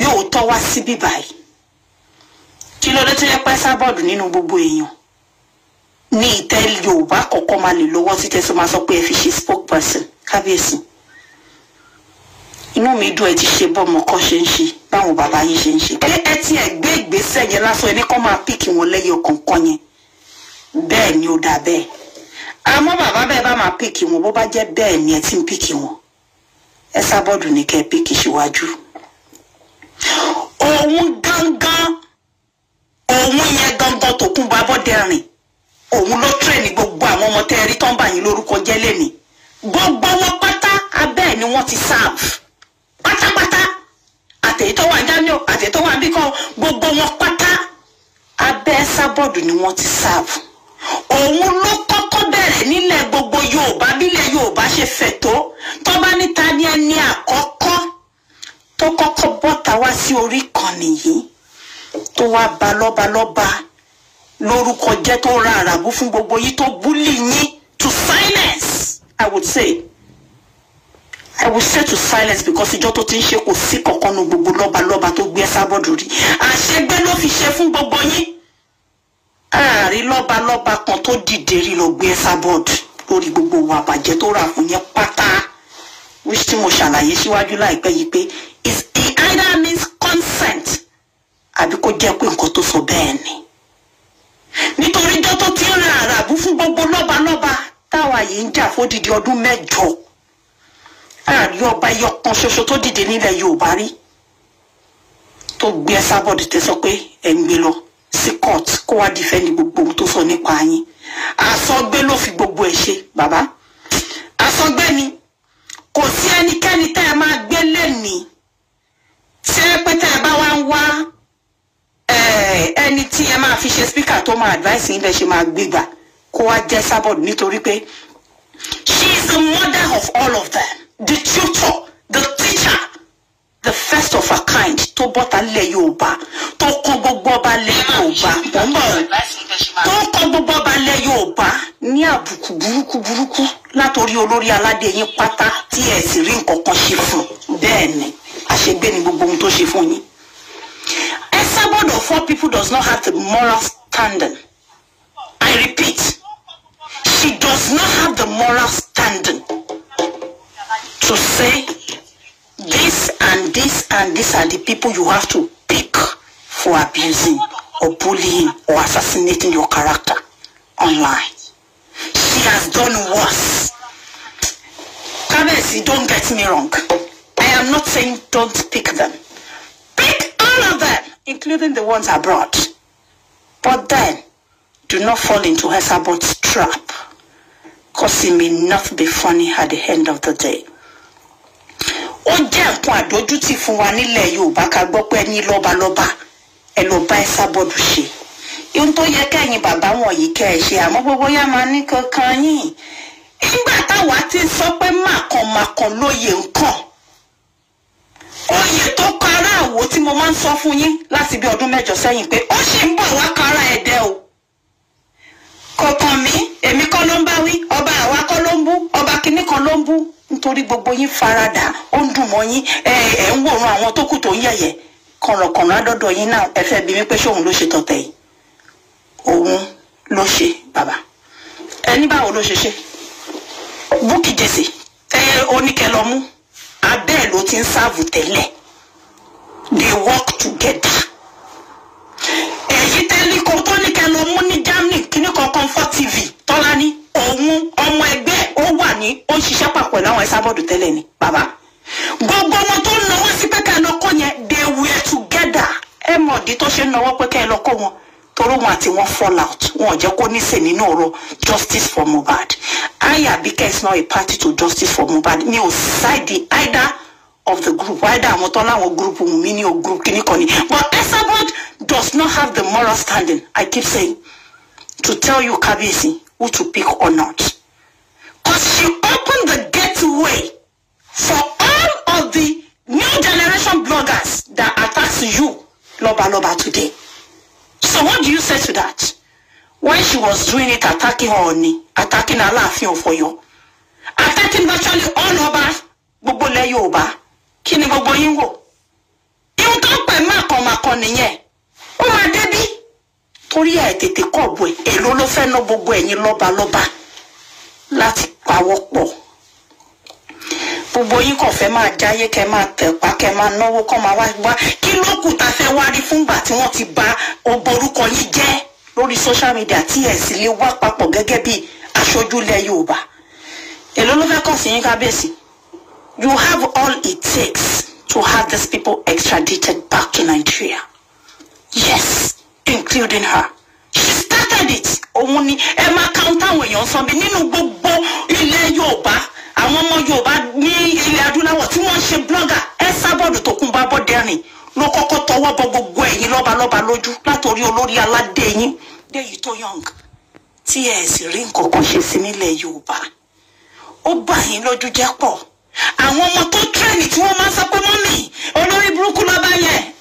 gbé òótọ́ wá síbí báyìí kí ló dé tó yẹ pẹ́ sábọ̀dù nínú gbogbo èèyàn ní ìtẹ́ yorùbá kọ̀ọ̀kan máa lè lọ́wọ́ títẹ́ tó máa sọ pé ẹ fi ṣe spokesperson kábíyèsí inú mi dùn ẹ ti ṣe bọ́mọ kọ́ ṣe ń ṣe báwọn bàbá yín ṣe ń ṣe pé ẹ ti ẹ̀ gbé ìgbésẹ̀ yẹn lásán ẹni kọ́ máa píkì wọn lẹ́yìn ọ̀kọ̀ọ̀kan yẹn bẹ́ẹ̀ ni ó dà bẹ́ẹ̀ àmọ́ bàbá bẹ́ẹ̀ bá máa píkì wọn bó bá jẹ́ bẹ́ẹ̀ ni ẹ ti ń píkì wọn ẹ sábọ́ọ̀dù ní kẹ́ ẹ píkì síwájú òun gangan òun yẹn gangan tó kún bá bọ́dẹ rìn òun ló tírẹ̀nì gbogbo àwọn ọmọ tẹ́ ẹ rí tó ń bà yín lórúkọ jẹ́ lẹ́nìí gbogbo wọn pátá abẹ́ ẹ̀ ni wọ́n ti serve pátápátá àtẹ̀yí tó wà jámíọ̀ àtẹ̀yí tó wà bíkọ́ gbogbo wọn pátá abẹ́ sábọ́ọ̀dù ni wọ́n ti serve òun ló kọ́kọ́ bẹ̀rẹ̀ nílẹ̀ gbogbo yorùbá bílẹ̀ yorùbá ṣe fẹ̀ tó tó bá níta ní ẹni àkọ́kọ́ tó kọ́kọ́ bọ́ta wá sí orí ìkànnì yìí tó wá ba lọ́balọ́ba lórúkọ jẹ́ tó ra àràbù fún gbogbo yìí tó búlì yín to silence i would say i would say to silence because ìjọ tó ti ń ṣe kò sí kankan nu gbogbo lọ́balọ́ba tó gbé sábọ́ọ̀dù rí àṣegbé ló fi ṣe fún gbogbo yín ààrí lọ́balọ́ba kan tó dìde rí lọ gbé sábọ́ọ̀dù lórí gbogbo wa bàjẹ́ tó rà fún yẹn pátá which tí mo ṣàlàyé síwájú láìpẹ́ yìí pé is it either means consent àbí kó jẹ́ pé nǹkan tó sọ bẹ́ẹ̀ ni nítorí ijọ́ tó ti ń ra àràbù fún gbogbo lọ́balọ́ba táwa yìí ń jà fódìdí ọdún mẹ́jọ ààrí ọba ẹyọ kan ṣoṣo tó dìde nílẹ̀ yorùbá rí tó gbé ẹ sábọ̀dù tẹ sọ pé ẹ ń gbé lọ sí court kó wá dìfẹ́ǹdì gbogbo ohun tó sọ nípa yín àsọgbé ló fi gbogbo ẹ̀ ṣe bàbá àsọgbé ni kò sí ẹnikẹ́ni tẹ́ ẹ máa gbé lẹ́nìí tí ẹ pé tẹ́ ẹ bá wá ń wá ẹni tí ẹ máa fi ṣe speaker tó máa advice yín bẹ́ẹ̀ ṣe máa gbégbà kó wá jẹ́ sábọ̀dù nítorí pé she is the mother of all of them the tutor the teacher the first of her kind tó bọ́ta lẹ̀ yorùbá tó kọ́ gbogbo ọba lẹ̀ yorùbá mọ̀ ń bọ̀ tó kọ́ gbogbo ọba lẹ̀ yorùbá ní àbùkù burúkú burúkú látòrí olórí aládé yín pátá tí ẹ sì rí nǹkan kan ṣe fún bẹ́ẹ̀ ni àṣegbé ni gbogbo ohun tó ṣe fún yín. Esabod of four people does not have the moral standing. I repeat, she does not have the moral standing to say this and this and this are the people you have to pick for abusing or bullying or assassinating your character online. She has done worse. Kabesi, don't get me wrong. I am not saying don't pick them. Pick all of them, including the ones abroad. But then, do not fall into Hesabot's trap, because it may not be funny at the end of the day. ó jẹ́ nǹkan àdójútì fún wa nílẹ̀ yorùbá ká gbọ́ pé ní lọ́balọ́ba ẹ lọ bá ẹ sábọ́dù ṣe ohun tó yẹ kẹ́yìn bàbá wọ̀nyí kẹ́ ẹ ṣe àmọ́ gbogbo yá máa ní kankan yìí nígbà táwa ti sọ pé màkànmàkàn lóye nǹkan oyè tó kọ aráàwọ̀ tí mo máa ń sọ fún yín láti bí ọdún mẹ́jọ sẹ́yìn pé ó sì ń bọ̀ wá kára ẹ̀dẹ́ o kọ̀ọ̀kan mi èmi kọ́ ló ń bá wí ọba àwa kọ́ ló ń bú ọba kìíní kan ló ń bú nítorí gbogbo yín farada ó ń dùn mọ́ yín ẹ ẹ ń wòran àwọn tó kù tó ń yẹ̀yẹ̀ kọ̀rọ̀kọ̀rọ̀ àdọ́dọ̀ yín náà ẹ fẹ́ bí mi pé ṣóun ló ṣe tọ̀tẹ̀ yìí òun ló ṣe bàbá ẹni báwo ló ṣe ṣe búkì jèsè tẹ oníkẹ lọ mú abẹ́ ẹ̀ ló ti ń sáàbù tẹ́lẹ̀ they work together èyí tẹ́lẹ̀ kó tó ní kẹ́ lọ mú ní germany kíní kan comfort tv tọ́lá ní òun ọmọ ẹgbẹ́ ó wà ní ó ń ṣiṣẹ́ papọ̀ pẹ̀lú àwọn ẹ̀sábọ̀dù tẹ́lẹ̀ ni bàbá gbogbo wọn tó ń náwó sí pé kẹ́ ẹ lọ kó yẹn they were together ẹ mọ̀ ọ̀dí tó ṣe ń náwó pé kẹ́ ẹ lọ kó wọn torí wọn àti wọn fall out wọn ò jẹ́ kó níṣe nínú ọ̀rọ̀ justice for mohbad I Abike is not a party to justice for mohbad mi ò side either of the group either àwọn tó láwọn group mi ní o group kìíní kan ni but Esabod does not have the moral standing I keep saying to tell you Kabiyesi who to pick or not cause she opened the gateway for all of the new generation bloggers that attacks you loba loba today so what do you say to that when she was doing it attacking Ooni attacking Aláàfin of Ọ̀yọ́ attacking virtually all over gbogbo ilẹ̀ Yorùbá kí ni gbogbo yín wò ihun tó kan máa kọ nìyẹn ó máa débí torí ẹ̀ tètè kọ̀ bọ̀ ẹ̀ èló ló fẹ́ ná gbogbo ẹ̀yin lọ́balọ́ba láti pawọ́ pọ̀ gbogbo yín kàn fẹ́ máa jáyé kẹ́ máa tẹ̀pá kẹ́ máa náwó kọ́ máa wá wá kí ló kù tá a fẹ́ wá rí fúngbà tí wọ́n ti bà ọgbọ orúkọ yín jẹ́ lórí social media tí ẹ̀ sì lè wá papọ̀ gẹ́gẹ́ bí aṣojú ilẹ̀ Yorùbá èló ló fẹ́ kàn sí yín kábíyèsí you have all it takes to have these people extradited back to Nigeria yes including her she started it òun ni ẹ máa count àwọn èèyàn sọ bí nínú gbogbo ilẹ̀ Yorùbá àwọn ọmọ Yorùbá ní ilẹ̀ adúláwọ̀ tí wọ́n ń ṣe blogger ẹ sábọ̀dù tó kún bá bọ́dẹ́rìn ló kọ́kọ́ tọwọ́ bọ gbogbo ẹ̀yin lọ́balọ́ba lójú látòrí olórí aládé yín déyìí tó young tí ẹ sì rí nǹkan kan ṣe sí nílẹ̀ Yorùbá ó bà yín lójú jẹ́ pọ̀ àwọn ọmọ tó tírẹ̀nì tí wọ́n máa ń sọ pé mọ́mì olórí burúkú lọ́ba yẹn